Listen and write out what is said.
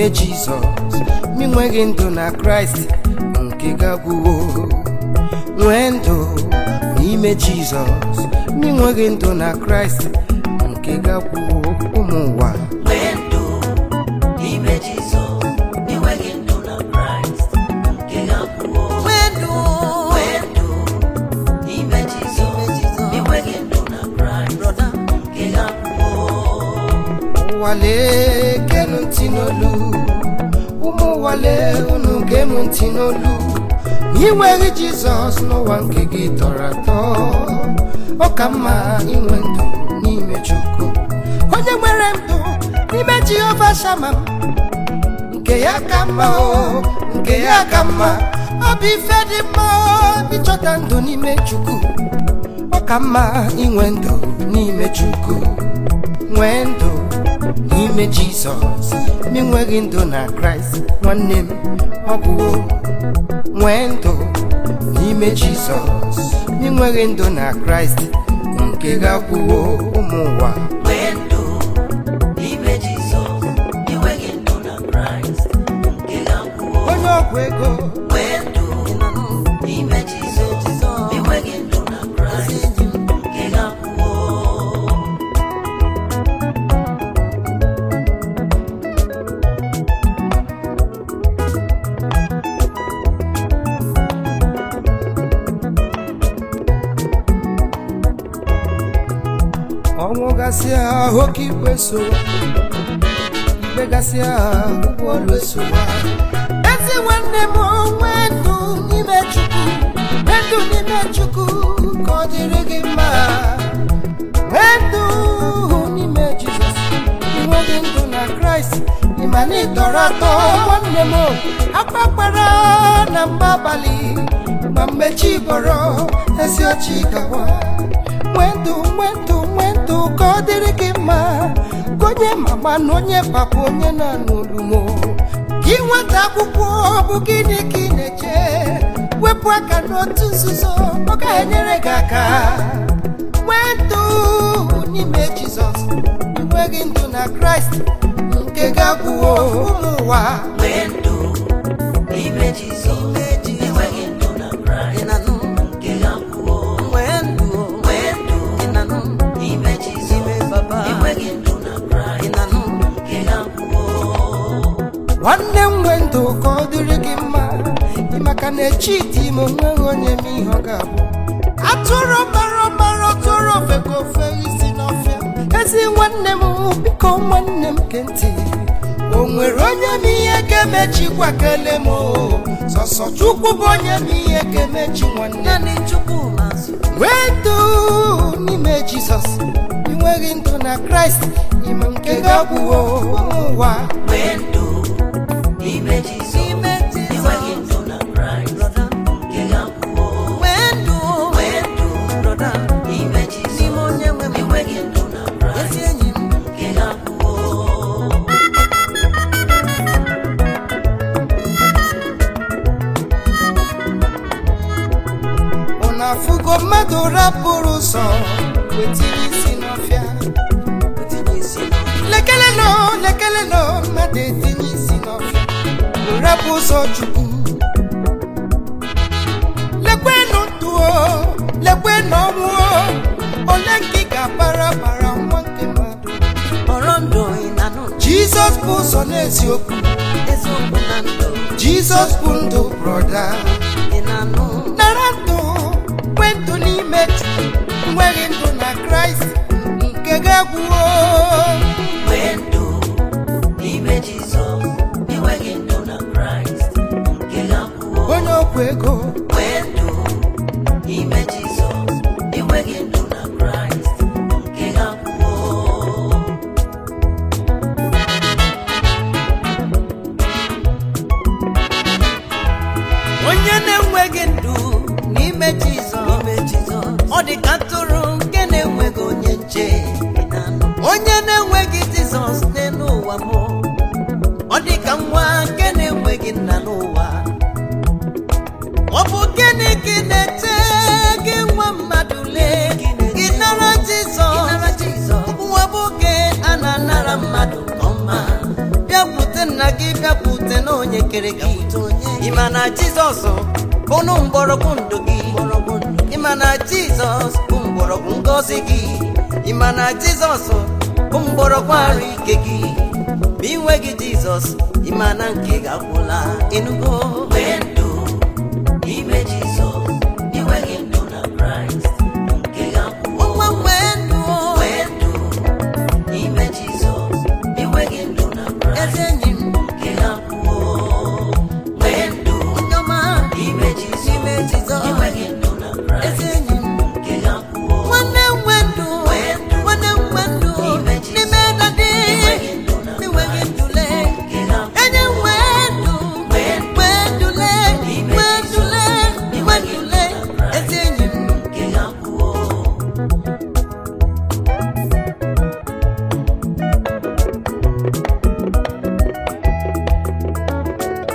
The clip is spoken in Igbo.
n'ime jizọs ma ị nweghị ndụ na kraịst nke gagbuo nwee ndụ n'ime jizọs ma ị nweghị ndụ na kraịst nke gagbuo ụmụ ụwa nwee ndụ n'ime Jizọs enweghị ndụ na Kraịst nke ga-akwụọ nwee ndụ nwee ndụ n'ime Jizọs enweghị ndụ na Kraịst brọda nke ga-akwụọ ụwale genu ntị n'olu ụmụ ụwale unu genu ntị n'olu ma ị nweghị jizọs n'ụwa nke gị tọrọ atọ ọ ka mma inwe ndụ n'ime chukwu onye nwere ndụ n'ime jehova shama nke ya ka mma o nke ya ka mma ọ bụ ife dị mma o ịchọta ndụ n'ime chukwu ọ ka mma inwe ndụ n'ime chukwu nwee ndụ n'ime jizọs ma enweghị ndụ na kraịst nwanne m ọ bụ nwee ndụ n'ime jizọs ma enweghị ndụ na kraịst nke ga-akwụwo ụmụ ụwa nwee ndụ n'ime Jizọs enweghị ndụ na Kraịst nke ga-akwụọ onye ọgwụ ego nwee ndụ n'ime Jizọs enweghị ndụ na Kraịst nke ga-akwụọ ọnwụ gasịa oke ikpe sowa ikpe gasịa ụgwọ ọrụ esowa ezi nwanne m nwee ndụ n'ime chukwu nwee ndụ n'ime chukwu ka ọ dịrị gị mma nwee ndụ n'ime jizọs inweghị ndụ na kraịst ịma na ịtọrọ atọ nwanne m akpakpara na mgbe abalị ma mgbe chi bọrọ ezi ọchị gawa nwee ndụ nwee ndụ nwee ndụ ka ọ dịrị gị mma ka onye mama na onye papa onye na-anụ olumo gị nweta akwụkwọ ọ bụ gịnị ka ị na-eche wepụ aka n'otu nzuzo ọ ga-enyere gị aka nwee ndụ n'ime jizọs enweghị ndụ na kraịst nke ga-agwụwo ụmụ ụwa nwee ndụ n'ime Jizọs enweghị ndụ na Kraịst ịnanụ nke ga-akwụọ nwee ndụ nwee ndụ ịnanụ n'ime Jizọs baba enweghị ndụ na Kraịst ịnanụ nke ga-akwụọ nwanne m nwee ndụ ka ọ dịrị gị mma ị maka na echi dị ime onweghị onye ma ihe ọ ga-abụ atụrụ mara mara tụrụ ofe ka ofe isi n'ọfịa ezi nwanne m biko nwanne m ke ntị o nwere onye ma ihe ga-emechi gwa kele m o sọsọ chukwu bụ onye ma ihe ga-emechi nwanne naanị chukwu mazụ nwee ndụ n'ime jizọs enweghị ndụ na kraịst ime nke ga-abụwo ụwa nwee ndụ n'ime Jizọs n'ime enweghị jizọs ndụ na Kraịst brọda nke ga-akwụọ nwee ndụ nwee ndụ brọda n'ime n'ime Jizọs onye nwe m enweghị ndụ na ezi Kraịst enyi m nke ga-akwụọ unu afụgo mmadụ rapụrụ ụzọ wetinye isi n'ọfịa tinye isi n'ọnụ. lekele nọ lekele nọ mmadụ etinye isi n'ọfịa rapụ ụzọ chukwu lekwenụ ndụ o lekwenụ ọnwụ o ole nke ị ga-abara bara nwa nke mmadụ họrọ ndụ ịnanụ jizọs bụ ụzọ n'eziokwu eziokwu na ndụ jizọs bụ ndụ brọda ịnanụ nara ndụ nwee ndụ n'ime chukwu nweghị ndụ na kraịst nke ga-agwụwo nwee ndụ n'ime Jizọs enweghị ndụ na Kraịst nke ga-akwụọ onye okwu ego nwee ndụ n'ime Jizọs enweghị ndụ na Kraịst nke ga-akwụọ onye na-enweghị ndụ n'ime jizọs n'ime Jizọs ọ dị ka atụrụ nke na-enweghị onye nche ịnanụ. onye na-enweghị jizọs n'elu ụwa m ọ dị ka nwa nke na-enweghị nna n'ụwa ọ bụ gịnị ka ị na-eche gị nwa mmadụ lee gị nara jizọs nwa bụ oge a na-anara mmadụ nke ọma bịakwute nna gị kere gị ịma na jizọs bụnụ mgbọrọgwụ ndụ gị ịma na jizọs bụ mgbọrọgwụ ngọzi gị ịma na jizọs bụ mgbọrọgwụ arụ ike gị ma inweghị jizọs ịma na nke gị agwụla ịnụgo Mgbe